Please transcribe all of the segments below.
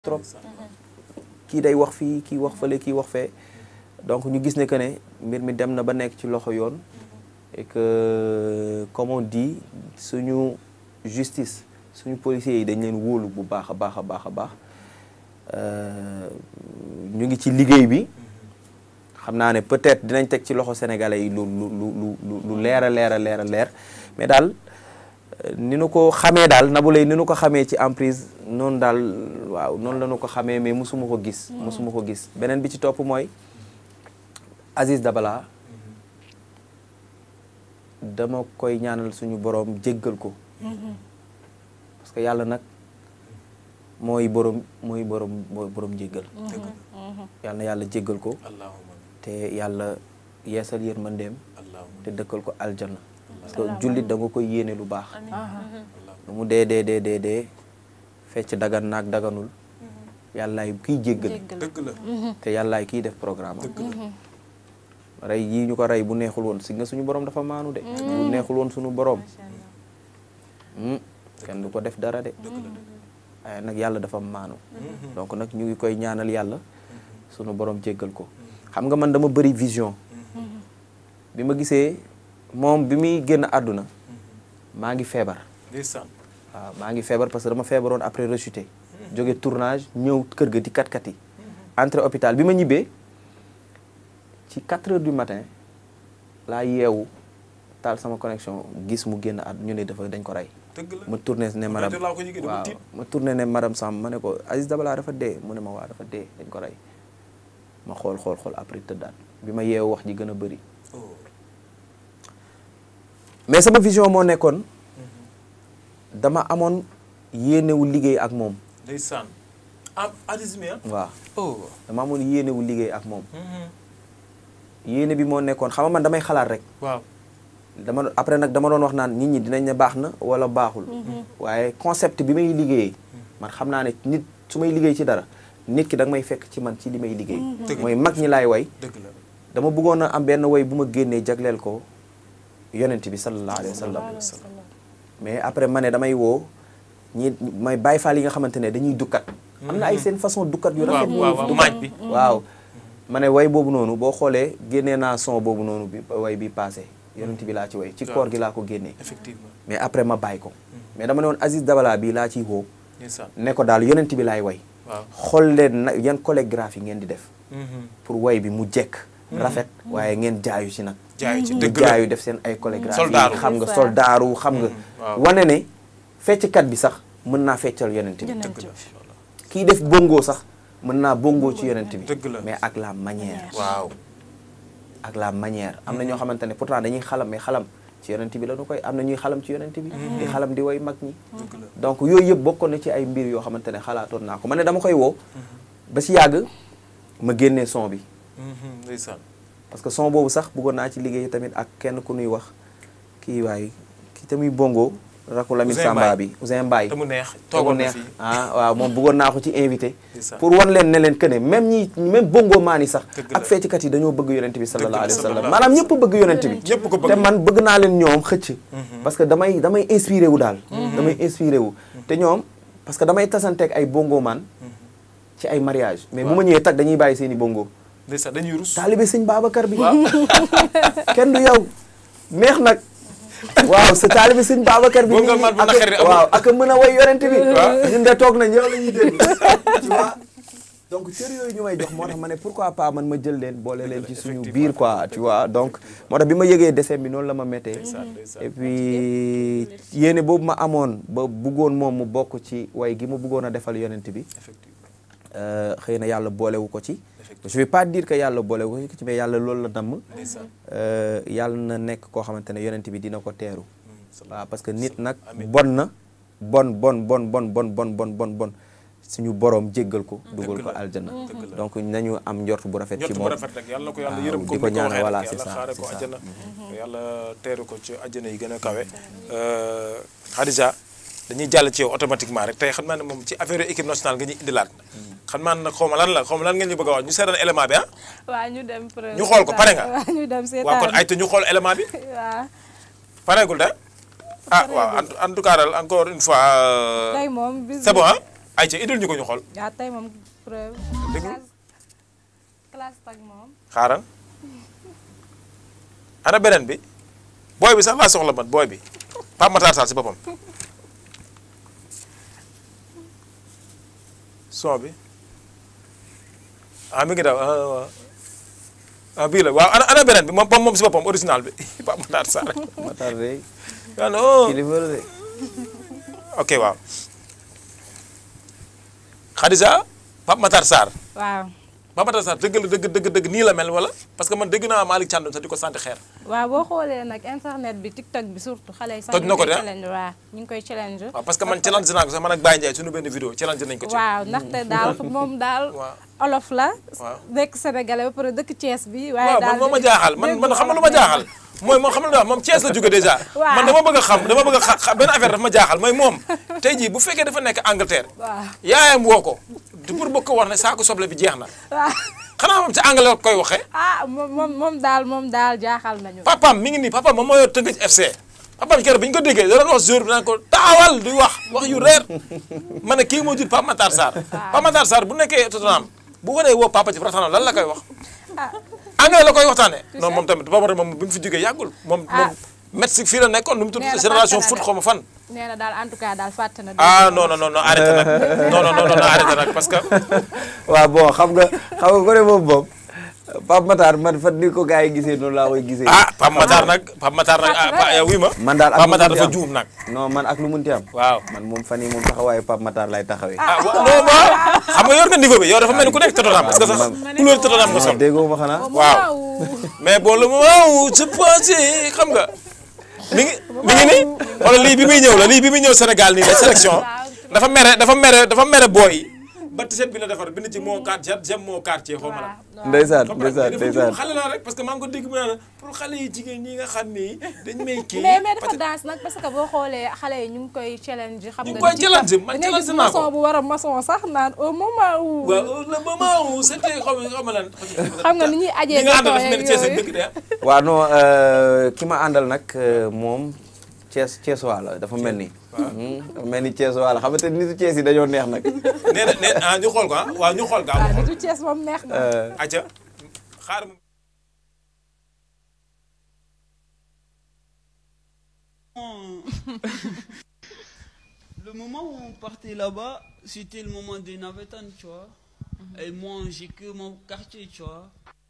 trop kii day wax fii kii wax fële kii wax fee donc ñu gis ne que ne mbir mi dem na ba nekk ci loxo yoon et que comme on dit suñu justice suñu policiers yi dañ leen wóolu bu baax a baax a baax a baax ñu ngi ci liggéey bi xam naa ne peut-être dinañ teg ci loxo sénégalais yi lu lu lu lu lu leer a leer a leer a leer mais daal ni nu ko xamee daal Nabou Leye ni nu ko xamee ci emprise noonu daal waaw noonu la nu ko xamee mais mosuma ko gis mosuma ko gis beneen bi ci topp mooy Aziz Dabala dama koy ñaanal suñu borom jéggal ko parce que yàlla nag mooy borom mooy borom mooy borom jéggal yàlla na yàlla jéggal ko te yàlla yeesal yërmandeem te dëkkal ko aljanna parce que jullit da nga koy yéene lu baax lu mu dee dee dee dee dee fecc dagan naag daganul yàllaay kiy jéggal dëgg la te yàllaay kiy def programme am rey yii ñu ko rey bu neexul woon si nga suñu borom dafa maanu de bu neexul woon suñu borom kenn du ko def dara de waaye nag yàlla dafa maanu donc nag ñu ngi koy ñaanal yàlla suñu borom jéggal ko xam nga man dama bëri vision bi ma gisee moom bi muy génn àdduna maa ngi feebar ndeysaan waaw maa ngi feebar parce que dama feebaroon après rechuté jóge tournage ñëw kër ga di kat-kat yi entré hôpital bi ma ñibbee ci 4 heures du matin laa yeewu taal sama connexion gis mu génn àdduna ñu ne dafa dañ ko rey dëgg la ma tourné ne madame laa ko yëgee dama waaw tiit. ma tourné ne madame Samb ma ne ko Aziz Dabala dafa dee mu ne ma waa dafa dee dañ ko rey ma xool xool xool après tëddaat bi ma yeewu wax ji gën a bëri oh mais sama vision moo nekkoon dama amoon yéenewu liggéey ak moom ndeysaan ah Aziz mi ah waaw oh dama amoon yéenewu liggéey ak moom yéene bi moo nekkoon xam nga man damay xalaat rek waaw dama après nag dama doon wax naan nit ñi dinañ ne baax na wala baaxul waaye concept bi may liggéeyee man xam naa ne nit su may liggéey ci dara nit ki da nga may fekk ci man ci li may liggéey Dëgg la. mooy mag ñi laay way dëgg la dama bëggoon a am benn way bu ma génnee jagleel ko yonent bi sallallahu alayhi wa sallam mais après ma ne damay woo ñi may bàyyi faal yi nga xamante ne dañuy dukkat am na ay seen façon dukkat yu rafet waaw waaw waaw maaj bi waaw ma ne way boobu noonu boo xoolee génnee naa son boobu noonu bi way bi passé yonent bi laa ci way ci Waaw. koor gi laa ko génnee effectivement mais après ma bàyyi ko mais dama ne woon Aziz Dabala bi laa ciy woo ndeysaan ne ko daal yonent bi laay way waaw xool leen na yan chorégraphie ngeen di def pour way bi mu jekk rafet waaye ngeen jaayu ci nag jaay ci ñu dëgg la jaayu def seen ay chorégraphie Soldaaru. xam nga C'est ça. soldaaru xam nga waaw. wane ne fecckat bi sax mën naa feccal yonent bi Yonent dëgg bi. la kii def bongo sax mën naa bongo ci yonent bi Dëgg la. mais ak la manière waaw ak la manière am na ñoo xamante ne pourtant dañuy xalam mais xalam ci yonent bi la ñu koy am na ñuy xalam ci yonent bi di xalam di way mag ñi dëgg la donc yooyu yëpp bokkoon na ci ay mbir yoo xamante ne xalaatoon naa ko ma ne dama koy woo ba si yàgg ma génnee son bi ndeysaan parce que son boobu sax bëggoon naa ci liggéey tamit ak kenn ku nuy wax kii waay kii tamit bongo rakku Lamine Ouzin Samba Mbaye. bi Ouzin Mbaye te mu neex te mu toogoon na neex fii ah waaw moom bëggoon naa ko ci invité Ndeysaan. pour wan leen ne leen que ne même ñi même bongo maan yi sax Dëgg la. ak fecckat yi dañoo bëgg yonent bi sallallahu alayhi wa sallam sallallahu maanaam ñëpp bëgg yonent bi ñëpp ko bëgg te man bëgg naa leen ñoom xëcc parce que damay damay inspiré wu daal damay inspiré wu te ñoom parce que damay tasanteeg ay bongo maan ci ay mariage mais bu ma ñëwee tag dañuy bàyyi seen i bongo ndeysaan dañuy rus taalibe sëñ Babacar bi kenn du yow neex nag waaw sa taalibe sëñ Babacar bi Bongo man bu ak- naqari amul. waaw ak a mën a way yorente bi ñun de toog nañ yow la ñuy dégg tu vois donc cër yooyu ñu may jox moo tax ma ne pourquoi pas man ma jël leen boole leen ci suñu biir quoi tu vois donc moo tax bi ma yëgee décès bi noonu la ma méttee ndeysaan ndeysaan et puis yéene boobu ma amoon ba bëggoon moom mu bokk ci way gi ma bëggoon a defal yonent bi effectivement euh, xëy na yàlla boolewu ko ci Effectivement. je vais pas dire que yàlla boolewu ko ci mais yàlla loolu la damm ndeysaan Euh, yàlla na nekk koo xamante ne yonent bi dina ko teeru waaw parce que nit nag Amiin. bon na bon bon bon bon bon bon bon bon bon suñu boroom jéggal ko dugal ko la. aljana Dëgg la. donc nañu am njort bu rafet ci njort bu moom rafet rek yàlla na ko yàlla waaw, yërëm di comme ko ni ko ñaanal, waxee voilà, rek c'est yàlla ça, xaare c'est ko ça. àjjana yàlla teeru ko ci àjjana yi gën a kawe Khadija dañuy jàll ci yow automatiquement rek tey xam naa ne moom ci affaire équipe nationale nga ñuy indilaat xam naa ne nag xaw ma lan la xaw ma lan ngeen ñu bëgg a wax ñu seetaan élément bi ah waaw ñu dem. Ñu xool ko, pare nga? waaw ñu dem seetaan waaw kon ay te ñu xool élément bi waaw pareegul de ah waaw en en tout cas daal encore une fois euh, tey moom bis c'est bon ah ay ca idil ñu ko ñu xool yaa tey moom preuve. Déglu. classe classe tag moom. xaaral ana beneen bi booy bi sax laa soxla man booy bi Pape Matar Sarr si boppam son bi ah mi ngi daw ah waaw ah bii la waaw ana ana beneen bi moom moom si boppam original bi Pape Matar Sarr Matar de ah non kilifa la de ok waaw Khadija Pape Matar Sarr waaw. Pape Matar Sarr dëgg la dëgg dëgg dëgg nii la mel wala parce que man dégg naa Malick Thiandoum sax di ko sant xeer waaw boo xoolee nag internet bi TikTok bi surtout xale yi sax. Toj na ko ñu ngi de, koy ah? challenge waaw ñu ngi koy challenge. waaw parce que man challenge naa ko sax man ak Baye Ndiaye suñu benn vidéo challenge nañ ko ci waaw ndaxte daal moom daal. Waaw. olof la. Waaw. nekk sénégalais ba pare dëkk Thiès bi. waaye waaw daal man moo ma di- jaaxal man man xam nga lu ma jaaxal mooy moom xam nga lu ma wax moom Thiès la jóge déjà Waaw. man dama bëgg a xam dama bëgg a xa xa- benn affaire dafa ma jaaxal mooy moom tey jii bu fekkee dafa nekk Angleterre waaw yaayam woo ko du pour bëgg ko wax ne saako soble bi jeex na waaw. xanaa moom ci anglais koy waxee ah moom moom moom daal moom daal jaaxal nañu. papaam mi ngi nii papaam moom moo yor Tëngéej FC papaam keroog bi ñu ko déggee da doon wax jour bi naan ko taawal di wax wax yu reer ma ne kii moo jur Pape Matar Sarr Pape Matar Sarr bu nekkee Tottenham bu ko dee woo papa ci Tottenham lan la koy wax anglais la koy waxtaanee non moom tamit Pape Matar moom bi mu fi jógee yàggul moom moom médecine fii la nekkoon nu mu tudd Nee na génération fàtte na foot de. xaw ma fan nee na daal en tout cas daal fàtte na. ah non non non non arrêté nag non non non non arrêté nag parce que waaw bon xam nga xam nga ko ne moom moom Pape Matar man fan ni ko gars yi gisee noonu laa koy gisee. ah Pape Matar nag Pape Matar nag ah Pa- yow wii ma man daal ak Pape lu Matar munti dafa am. juum nag non man ak lu munti am. waaw man moom fan yii moom taxawaayu Pape Matar lay taxawee. ah wa non waaw xam nga yor nga niveau bi yow dafa mel ni ku nekk Tottenham parce que sax couleur Tottenham nga sol déggoo ma xanaa. waaw mais bon le moment où je pensais xam nga mi ngi mi ngi nii wala lii bi muy ñëw la lii bi muy ñëw Sénégal nii la sélection dafa mere dafa mere dafa mere booy yi ba tiset bi la defar bind ci moo quartier j'aime moo quartier xaw ma la ndeysaan xam nga ndeysaan dafa ndeysaan. juum xale la rek parce que maa ngi ko dégg mu naan pour xale yi jigéen ñi nga xam ni dañ may kii mais mais dafa peut-être- danse nag parce que boo xoolee xale yi ñu ngi koy challenge xam Ñu ngi nga koy di ci challenge, tax- man da ngay challenge gis naa ko. maçon bu war a maçon sax naan au moment où waaw le moment où c'était xaw ma xaw ma lan xam nga ni ñuy ajee ñi nga àndal dafa béton mel ni yeeg Thiès ak yooyu. dëkk de ah. waaw non euh, ki ma àndal nag euh, moom Thiès Thiès waa la dafa mel ni. Hmm, dafa mel ni Thiès waa la xam nga te nitu Thiès yi dañoo neex nag. nee na nee ah ñu xool ko ah waaw ñu xool gaaw waaw ñu xool nitu Thiès moom neex na Euh, acca xaar mu Le moment où on partait là-bas, c'était le moment des navettanes, tu vois. Et moi, j'ai que mon quartier, tu vois.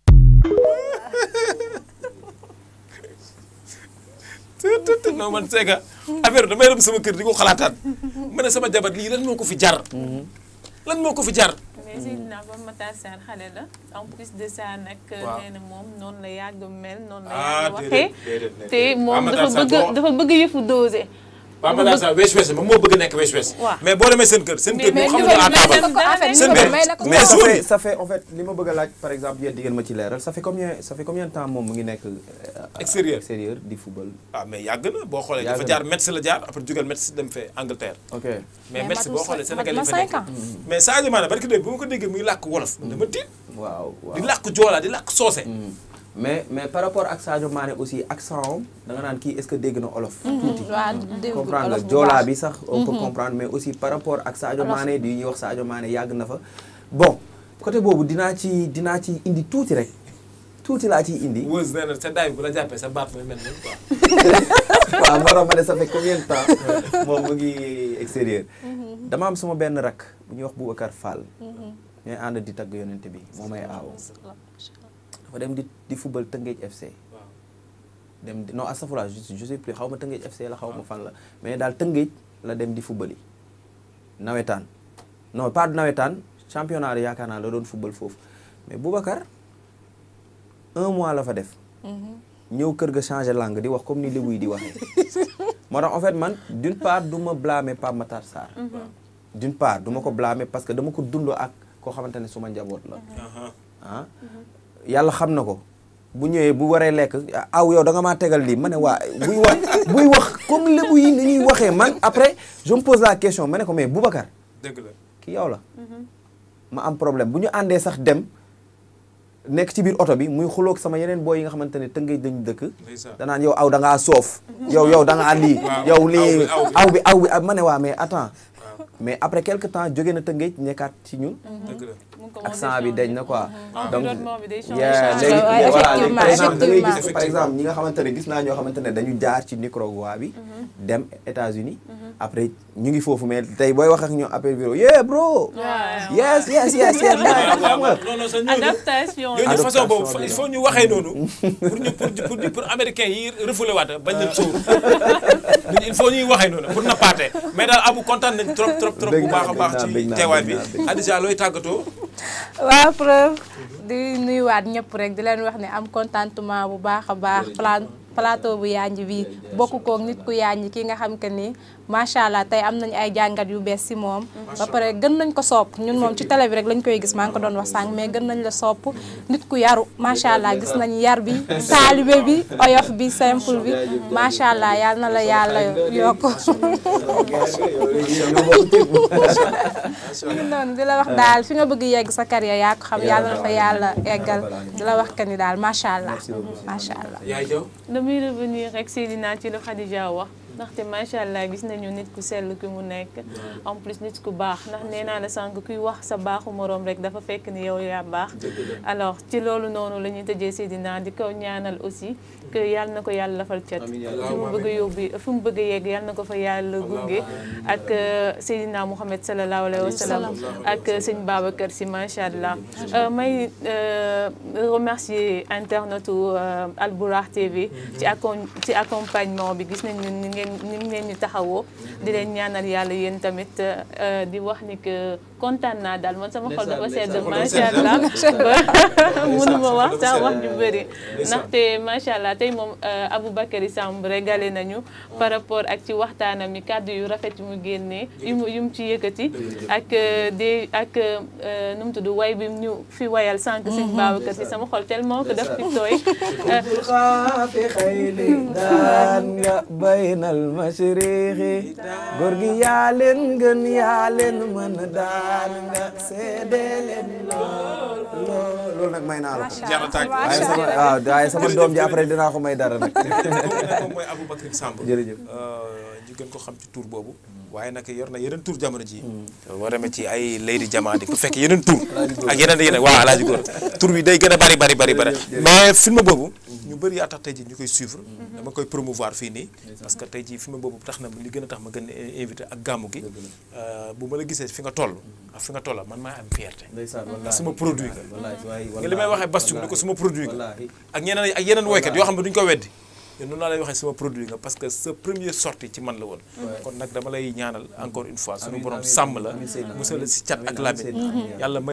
tët tët tët non man c'est que affaire damay dem sama kër di ko xalaataat ma ne sama jabar lii lan moo ko fi jar lan moo ko fi jar mais Seydina Pape Matar Sarr xale la en plus de ça nag Waaw. nee na moom noonu la yàgg mel noonu la Ah, yàgg déedéet, waxee déedéet, déedéet. te moom Pape Matar dafa Sarr bëgg boo- dafa bëgg yëfu dosé Pape Matar Sarr wees wees moom moo bëgg nekk wees wees Waaw. mais boo demee seen kër seen kër mais moom xam niveau nga à bi may table na ko en fait Seen niveau bi biir. may na ko Mais ça jour fait bi. ça fait en fait li ma bëgg a laaj par exemple yéen di ngeen ma ci leeral ça fait combien ça fait combien de temps moom mu ngi nekk. euh, Extérieur. extérieur di football. waaw mais yàgg na boo xoolee Yàgg dafa na. jaar Metz la jaar après jugal Metz dem fee Angleterre ok mais Mais Metz matul boo xoolee cinq- Sénégal yi mat fa na nekk cinq ans. mais Sadio Mané barki dégg bu ma ko déggee muy làkk wolof dama tiit waaw waaw. di làkk joolaa di làkk soose mais mais par rapport ak Sadio Mané aussi accent am da nga naan kii est-ce que dégg na olof. tuuti waaw dégg comprendre olof nga bu joolaa baax. bi sax on peut comprendre mais aussi par rapport ak Sadio Olof. Mané di ñuy wax Sadio Mané yàgg na fa bon côté boobu dinaa ci dinaa ci indi tuuti rek tuuti laa ciy indi. Wëz nee na sa daay bu la jàppee sa baat mooy mel ni quoi waaw moo tax ma ne ça fait combien de temps moom mu ngi extérieur dama am sama benn rak bu ñuy wax Boubacar Fall ñooy ànd di tagg yonente bi moo may aaw dafa dem di di football Tëngéej FC waaw dem di non astafurlah je je sais plus xaw ma Tëngéej FC la xaw ma fan la mais daal Tëngéej la dem di football yi nawetaan non pas du nawetaan championnat yi yaakaar naa la doon football foofu mais Boubacar un mois la fa def ñëw kër ga changé langue di wax comme ni lébu yi di waxee moo tax en fait man d'une part du ma blâmer Pape Matar Sarr d'une part du ma ko blâmer parce que dama ko dundoo ak koo xamante ne suma njaboot la ah yàlla xam na ko bu ñëwee bu waree lekk aw yow da nga maa tegal lii ma ne waa buy wax buy wax comme lébu yi ni ñuy waxee man après je me pose la question ma ne ko mais Boubacar dëgg la ki yow la ma am problème bu ñu àndee sax dem nekk ci biir oto bi muy xuloog sama yeneen booy yi nga xamante ne tëngëj dañu dëkk ndeysaan danaan yow aw da ngaa soof yow yow da ngaa lii Waaw, yow lii aw bi, aw bi aw bi ah, ma ne waa mais attends mais après quelque temps jóge na Tëngéej nekkaat ci ñun dëgg la mu ngi ko accent bi dañ na quoi donc environnement bi day changer. yeah, changer. léegi Ouais, voilà léegi par effectivement, exemple da ngay gis effectivement. par exemple ñi nga xamante ne gis naa ñoo xamante ne dañu jaar ci Nicaragua bi dem États-Unis après ñu ngi foofu mais tey booy wax ak ñoom appel vidéo yeah bro waaw yes yes yes yes nice xam nga non non sa ñooñu adaptation ñooñu Adaptation façon boobu bi il la. faut ñu waxee noonu pour ñu pour pour pour américain yi refoulé waat bañ leen sóor il faut ñuy waxee noonu pour nappaate mais daal abu kontaan nañ trop trop trop bu Bëgg naa, baax a baax bëgg naa, ci bëgg naa, teewaay bi bëgg naa, bëgg naa. Adja looy tàggatoo waaw preuve di nuyuwaat ñëpp rek di leen wax ne am contentement bu baax a baax pla plateau bu yanj bi bokk koog nit ku yanj ki nga xam que ni macha allah tey am nañu ay jàngat yu bees si moom ba pare gën nañ ko sopp ñun moom ci télé bi rek lañ koy gis maa ngi ko doon wax sànq mais gën nañ la sopp nit ku yaru macha allah gis nañ yar bi taalibe bi oyof bi simple bi macha allah yal na la yàlla yokk ñu noonu di la wax daal fi nga bëgg yegg sa carrière yaa ko xam yàlla na fa yàlla eggal di la wax que ni daal macha allah macha allah. yaay jaw damay revenir rek Seydina ci lu Khadija wax ndaxte macha allah gis nañu nit ku sell ki mu nekk en plus nit ku baax ndax nee naa la sànq kuy wax sa baaxu moroom rek dafa fekk ni yow yaa baax alors ci loolu noonu la ñuy tëjee Seydina di ko ñaanal aussi que yàlla na ko yàlla lafal cat fi mu bëgg a yóbbu fi mu bëgg a yegg yàlla na ko fa yàlla gunge ak Seydina Mouhamed sallallahu alayhi wa sallam ak sëñ Babacar si macha allah may remercier internetu Albourakh TV ci accom ci accompagnement bi gis nañu ni ngeen ni ngeen ñu taxawoo di leen ñaanal yàlla yéen tamit di wax ni que kontaan naa daal man sama xol dafa sedd macha allah ba mënuma wax sax wax ju bëri ndaxte macha allah tey moom Aboubacry Samb régalé nañu par rapport ak ci waxtaanam mi kàddu yu rafet yu mu génnee yu mu yu mu ci yëkkati ak de ak nu mu tudd way bi ñu fi wayal sànq sëñ Babacar si sama xol tellement que daf fi tooy xaafi xayli daan nga baynal mashriqi góor gi yaa leen gën yaa leen mën daan nga seede leen lool loolu nag may naa la ko jara tàgg waaye sama waaw waaye sama doom ji après dinaa ko may dara nag moom mooy Aboubacry Samb jërëjëf ñu gën ko xam ci tur boobu waaye nag yor na yeneen tur jamono ji boo demee ci ay Lady Diamandi ku fekk yeneen tur ak yeneen yeneen waaw alaaji góor tur bi day gën a bari bari bari bari mais film boobu ñu bëri yaa tax tey ji ñu koy suivre dama koy promouvoir fii nii parce que tey ji film boobu tax na li gën a tax ma gën a invité ak gàmmu gi bu ma la gisee fi nga toll ak fi nga toll man maa am fierté ndax sama produit nga nga li may waxee Bastoum ni ko sama produit nga ak ñeneen ak yeneen woykat yoo xam ne duñu ko weddi te noonu laa lay waxee sama produit nga parce que sa première sortie ci man la woon kon nag dama lay ñaanal encore une fois suñu borom sàmm la musal la si cat ak labin yàlla